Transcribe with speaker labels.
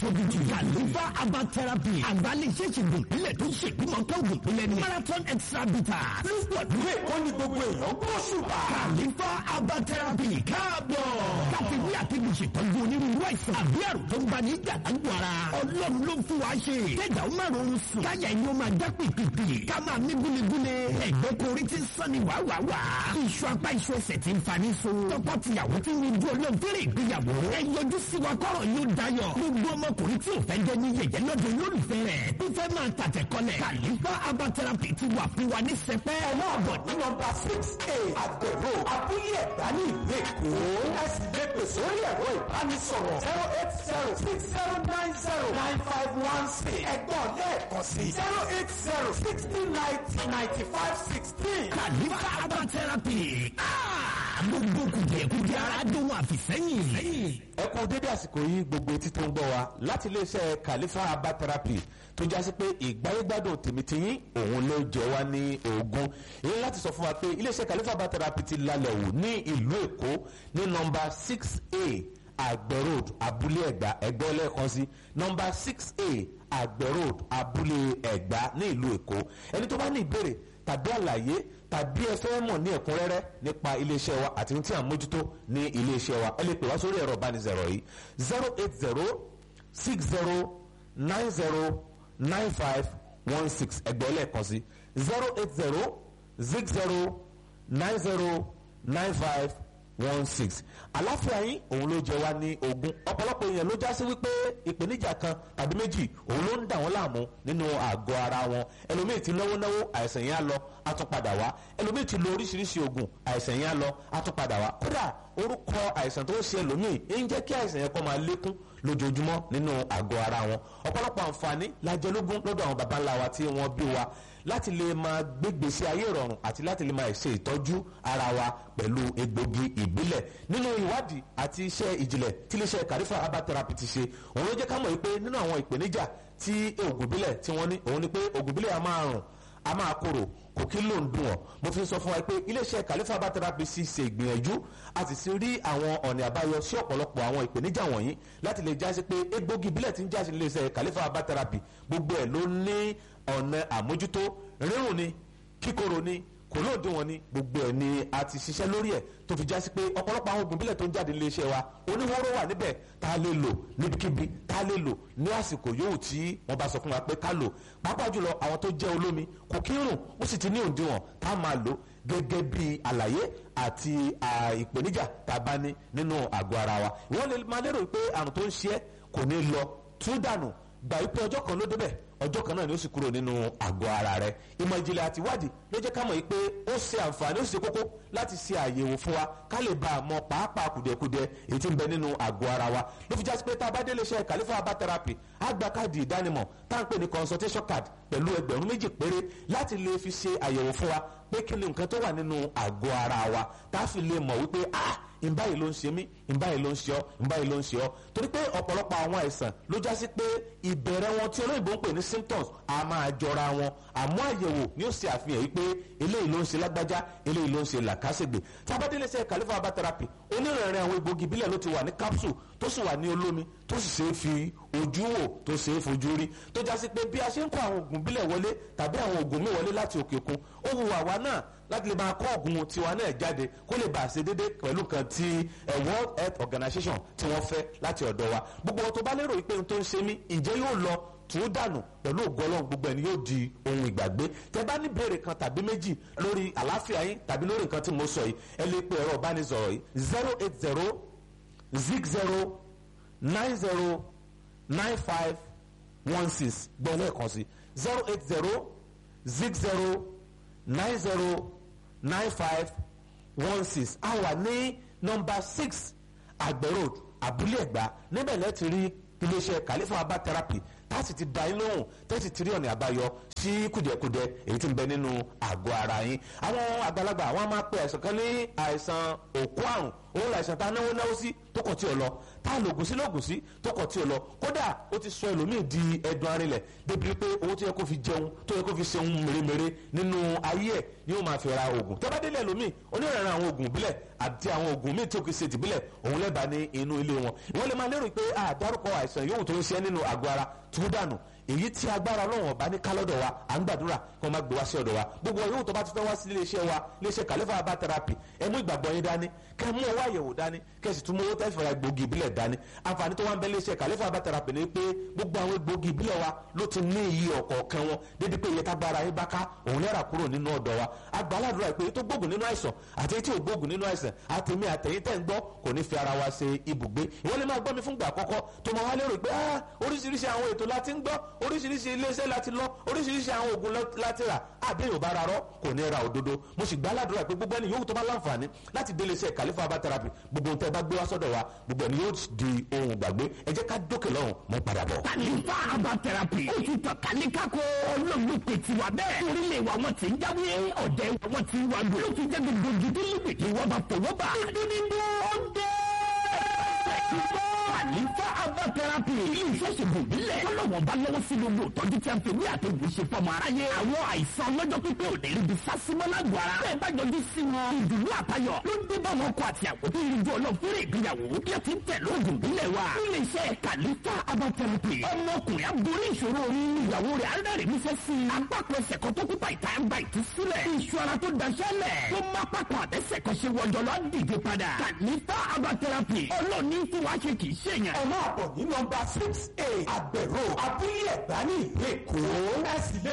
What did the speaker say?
Speaker 1: opposite Khalifa herbal therapy àgbálẹ̀ iṣẹ́ ìṣègùn ìpínlẹ̀ tó ṣe ìgbìmọ̀ kọ́ọ̀gùn tó lẹ́nu marathon extra bitter lúpọ̀ lúwé
Speaker 2: ó ní gbogbo èèyàn gbọ́ ṣùgbà.
Speaker 1: Khalifa herbal therapy káàbọ̀ káfíńwé àtẹ̀gùn ṣètọ́jú onírúurú àìsàn àbí àrùn tó ń bá ní ìjàdágbò ara ọlọ́run ló ń fún wa ṣe kẹjà ó máa rọrùn sùn káyà inú máa já pìpìpì ká máa mí gúlegúle ẹgbẹ́ korí ti ń sàn ní wàwàwà iṣu apá iṣu ẹsẹ̀ ti ń fani so tọkọ tìyàwó ti ń wojú ọlọ́run fẹ́rẹ̀ ìgbéyàwó ẹ yọjú sí wa kọ́rọ̀ yóò dayọ̀ gbogbo ọmọkùnrin tí ò fẹ́ jẹ́ ní yẹ̀yẹ́ lọ́dọ̀ olólùfẹ́ rẹ̀ tó fẹ́ máa tàtẹ̀ kọlẹ̀ Khalifa herbal therapy ti wà fún wa ní sẹpẹ́
Speaker 2: ọlọ́ọ̀bọ̀ ní nọ́mbà six a àgbẹ̀rò abúlé ẹ̀dá ní ìlú èkó. ẹ sì lè pè sórí ẹ̀rọ ìbánisọ̀rọ̀ zero eight zero six zero nine zero nine five one six ẹ̀gbọ́n lẹ́ẹ̀kan sí zero eight zero sixty ninety ninety five sixteen.
Speaker 1: Khalifa herbal therapy gbogbo kùdìẹ̀kùdìẹ̀ ara dùn àfìsẹ́yìn.
Speaker 3: ẹ kú dédé àsìkò yìí gbogbo etí tó ń gbọ́ wa láti iléeṣẹ́ Khalifa herbal therapy tó jásí pé ìgbáyégbádùn tèmítìyín òun ló jẹ wá ní ogun èyí láti sọ fún wa pé iléeṣẹ́ Khalifa herbal therapy ti lálẹ́ wò ní ìlú Èkó ní nọ́mbà six a àgbẹ̀ road abúlé ẹ̀gbá ẹ̀gbẹ́ lẹ́ẹ̀kan sí nọ́mbà six a àgbẹ̀ road abúlé ẹ̀gbá ní ìlú Èkó ẹni tó bá ní ìbéèrè tàbí àlàyé tàbí ẹ fẹ́ mọ̀ ní ẹ̀kúnrẹ́rẹ́ nípa iléeṣẹ́ wa àti ohun tí à ń mójútó ní iléeṣẹ́ wa ẹ lè pè wá sórí ẹ̀rọ ìbánisọ̀rọ̀ yìí zero eight zero six zero nine zero nine five one six ẹgbẹ́ lẹ́ẹ̀kan sí zero eight zero six zero nine zero nine five one six àláfíà yín òun ló jẹ wá ní ogún ọ̀pọ̀lọpọ̀ èèyàn ló já sí wípé ìpèníjà kan tàbí méjì òun ló ń dà wọ́n láàmú nínú àgọ́ ara wọn ẹlòmíì ti náwó náwó àìsàn yẹn á lọ á tún padà wá ẹlòmíì ti lo oríṣiríṣi oògùn àìsàn yẹn á lọ á tún padà wá kódà orúkọ àìsàn tó ń ṣe ẹlòmíì ń jẹ́ kí àìsàn yẹn kó máa lékún lójoojúmọ́ nínú àgọ́ ara wọn ọ̀pọ̀lọpọ̀ àǹfààní lájẹlógún lọ́dọ̀ àwọn baba ńlá wa tí wọ́n bí wa láti lè máa gbégbèsè ayé ìrọ̀rùn àti láti lè máa ṣe ìtọ́jú ara wa pẹ̀lú egbògi ìbílẹ̀ nínú ìwádìí àti iṣẹ́ ìjìnlẹ̀ tí iléeṣẹ́ Khalifa herbal therapy ti ṣe òun ló jẹ́ ká mọ̀ wípé nínú àwọn ìpèníjà tí oògùn ìbílẹ̀ tí wọ́n ní òun ni pé oògùn ìbílẹ̀ a máa rùn a máa korò kò kí ló ń dùn ọ́ mo fi sọ fún wa pé iléeṣẹ́ Khalifa herbal therapy sì ṣe ìgbìyànjú a sì ti rí àwọn ọ̀nà àbáyọ sí ọ̀pọ̀lọpọ̀ àwọn ìpèníjà wọ̀nyí láti lè jásí pé egbògi ìbílẹ̀ tí ń jásí iléeṣẹ́ Khalifa herbal therapy gbogbo ẹ̀ ló ní ọ̀nà àmójútó rírùn ni kíkorò ni kò lóòdì wọn ni gbogbo ẹ̀ ni a ti ṣiṣẹ́ lórí ẹ̀ tó fi jásí pé ọ̀pọ̀lọpọ̀ àwọn oògùn ìbílẹ̀ tó ń jáde nílé iṣẹ́ wa oníwóró wà níbẹ̀ tá a lè lò níbikíbi tá a lè lò ní àsìkò yòówù tí wọ́n bá sọ fún wa pé ká lò pàápàá jùlọ àwọn tó jẹ́ olómi kò kí ń rùn ó sì ti ní òǹdíwọ̀n tá a máa lò gẹ́gẹ́ bí àlàyé àti ìpèníjà tá a bá ní nínú àgọ́ ara wa wọ́n lè máa lérò pé àrùn tó ń ṣe é kò ní lọ tún dànù gbà wípé ọjọ́ kan ló débẹ̀ ọjọ́ kan náà ni ó sì kúrò nínú àgọ́ ara rẹ̀ ìmọ̀ ìjìnlẹ̀ àti ìwádìí ló jẹ́ ká mọ̀ pé ó ṣe àǹfààní ó sì ṣe kókó láti ṣe àyẹ̀wò fún wa ká lè bá a mọ pàápàá kùdìẹ̀kudiẹ èyí tí ń bẹ nínú àgọ́ ara wa ló fi jásí pé tá a bá délé iṣẹ́ Khalifa herbal therapy á gba káàdì ìdánimọ̀ tá à ń pè ní consultation card pẹ̀lú ẹgbẹ̀rún méjì péré láti lè fi ṣe àyẹ̀wò fún wa pé kí ni nǹkan tó wà nínú àgọ́ ara wa tá a fi lè mọ̀ wípé ah ìbáyìí ló ń ṣe mí ìbáyìí ló ń ṣe ọ́ ìbáyìí ló ń ṣe ọ́ torí pé ọ̀pọ̀lọpọ̀ àwọn àìsàn ló já sí pé ìbẹ̀rẹ̀ wọn tí olóyìnbó ń pè ní symptoms a máa jọra wọn àmọ́ àyẹ̀wò ni ó ṣe àfihàn yìí pé eléyìí ló ń ṣe lágbájá eléyìí ló ń ṣe làkàṣègbè tábàdélé ṣe Khalifa herbal therapy onírìnrìn àwọn egbògi ìbílẹ̀ ló ti wà ní capsule tó sì wà ní olómi tó sì ṣe é fi ojú wò tó ṣe é fojú rí tó já sí pé bí a ṣe ń kó àwọn oògùn ìbílẹ̀ wọlé tàbí àwọn oògùn mi wọlé láti òkè òkun ó wu àwa náà láti lè máa kọ́ ọ̀gùn tiwa náà jáde kó lè bá a ṣe déédéé pẹ̀lú nǹkan tí World Health Organization tí wọ́n fẹ́ láti ọ̀dọ̀ wa gbogbo wọn tó bá lérò wípé ohun tó ń ṣe mí ǹjẹ́ yóò lọ tù ú dànù pẹ̀lú ògo Ọlọ́run gbogbo ẹni yóò di ohun ìgbàgbé tẹ bá ní béèrè kan tàbí méjì lórí àlàáfíà yín tàbí lórí nǹkan tí mo sọ yìí ẹ lè pe ẹ̀rọ ìbánisọ̀rọ̀ yìí zero eight zero zig zero nine zero nine five one six gbọ́n lẹ́ẹ̀kan sí zero eight zero zig zero nine zero nine five one six a wà ní nọ́mbà six àgbẹ̀ road abúlé ẹ̀gbá níbẹ̀ lẹ́ẹ̀ ti rí iléeṣẹ́ Khalifa herbal therapy tá a sì ti da yín lóhùn tẹ́sí ti rí ọ̀nà àbáyọ sí kùdìẹ̀kudiẹ èyí tí ń bẹ nínú àgọ́ ara yín àwọn àgbàlagbà àwọn máa pe àìsàn kan ní àìsàn òkú àrùn òun làìsàn tá a náwó náwó sí tó kọ̀ tí ò lọ tá a lògùn sí lògùn sí tó kọ̀ tí ò lọ kódà ó ti sọ ẹlòmíì di ẹdun arinlẹ̀ débi pé owó tó yẹ kó fi jẹun tó yẹ kó fi ṣeun mèremère nínú ayé ẹ̀ ni ó máa fi ra oògùn tó bá délé ẹlòmíì onírànà àwọn oògùn ìbílẹ̀ àti àwọn oògùn míì tí ó kì í ṣe tìbílẹ̀ òun lẹ́bàá ní inú ilé wọn ìwọ́n lè máa lérò pé àdárúkọ àìsàn yòówù tó ń ṣe nínú àgọ́ ara tó dànù èyí tí agbára ọlọ́run ọba ní kálọ́dọ̀ wa à ń gbàdúrà kí wọ́n má gbé wá sí ọ̀dọ̀ wa gbogbo ọ̀yọ́ tó bá ti fẹ́ wá sí iléeṣẹ́ wa iléeṣẹ́ kàlẹ́fà herbal therapy ẹ mú ìgbàgbọ́ yín dání kẹ́ mú ọwọ́ àyẹ̀wò dání kẹ́ sì tún mú owó tẹ́sí fara gbòógì ìbílẹ̀ dání àǹfààní tó wá ń bẹ iléeṣẹ́ kàlẹ́fà herbal therapy ni pé gbogbo àwọn gbòógì ìbílẹ̀ wa ló ti ní iye ọ̀kọ̀ọ̀kan wọn dédé pé iye tágbára yín bá ká òun lẹ́ra kúrò nínú ọ̀dọ̀ wa agbáládùra pé tó gbógun nínú àìsàn àti tí ò gbógun nínú àìsàn àtẹ̀mí àtẹ̀yìn tẹ̀ ń gbọ́ kò ní fi ara wa ṣe ibùgbé ìwọ́n lè máa gbọ́ mi fúngbà àkọ́kọ́ tó máa wá lérò pé oríṣiríṣi àwọn ètò láti ń gbọ́ oríṣiríṣi iléeṣẹ́ láti lọ oríṣiríṣi àwọn oògùn láti rà àdéhùn bá rarọ́ kò ní ra òdodo mo sì gbáládùra pé gbogbo ẹni yòówù tó bá láǹfààní láti délé iṣẹ́ kàlífà herbal therapy gbogbo ohun tẹ́ bá gbé wá sọ́dọ̀ wa gbogbo ẹni yóò di ohun gbàgbé ẹ jẹ́ ká dókè lọ́hùn mọ́ padà bọ̀.
Speaker 1: kàlífà herbal therapy ó ti tàn kálíkàkó olóògùn pètì wà bẹ́ẹ̀ orílẹ̀ wa wọn ti ń jáwé ọ̀dẹ̀ wọn ti wà gbé ló fi jẹ́ gbogbo gidi lípìtì wọn bá fọwọ́ bá. dídí ó dé àlífà herbal therapy ilé iṣẹ́ ṣègùn ìbílẹ̀ ọlọ́wọ́n bá lọ́wọ́ sí gbogbo ìtọ́jú tí a fi wí àtẹ̀gùn ṣe fọmọ aráyé àwọn àìsàn ọlọ́jọ́ pípẹ́ ò ní rí bí sásímọ́ lágbo ara bẹ́ẹ̀ bá jọjú sí wọn ìdùnnú àtayọ̀ ló ń dé bá wọn kọ àti àkókò ìrìnjú ọlọ́fẹ́rẹ́ ìgbéyàwó bí a ti ń tẹ̀ lóògùn ìbílẹ̀ wa ilé iṣẹ́ kàlífà herbal therapy ọmọkùnrin aborí ìṣòro orí ìyàwó rẹ̀ arẹ́rìn níṣẹ́ sí i apákan ẹsẹ̀ kan tó kúta ìta ń gba ìtúsílẹ̀ iṣu ara tó daṣẹ́lẹ̀ tó má pápá àtẹ́sẹ̀ kan ṣe wọjọ lọ dìde padà kàlífà herbal therapy ọlọ́ọ̀ni fún wa ṣe kì í ṣèyàn
Speaker 2: ẹ máa bọ̀ ní nọmba six eight àgbẹ̀rò abúlé ẹ̀gbá ní ìlú èkó ẹ sì lè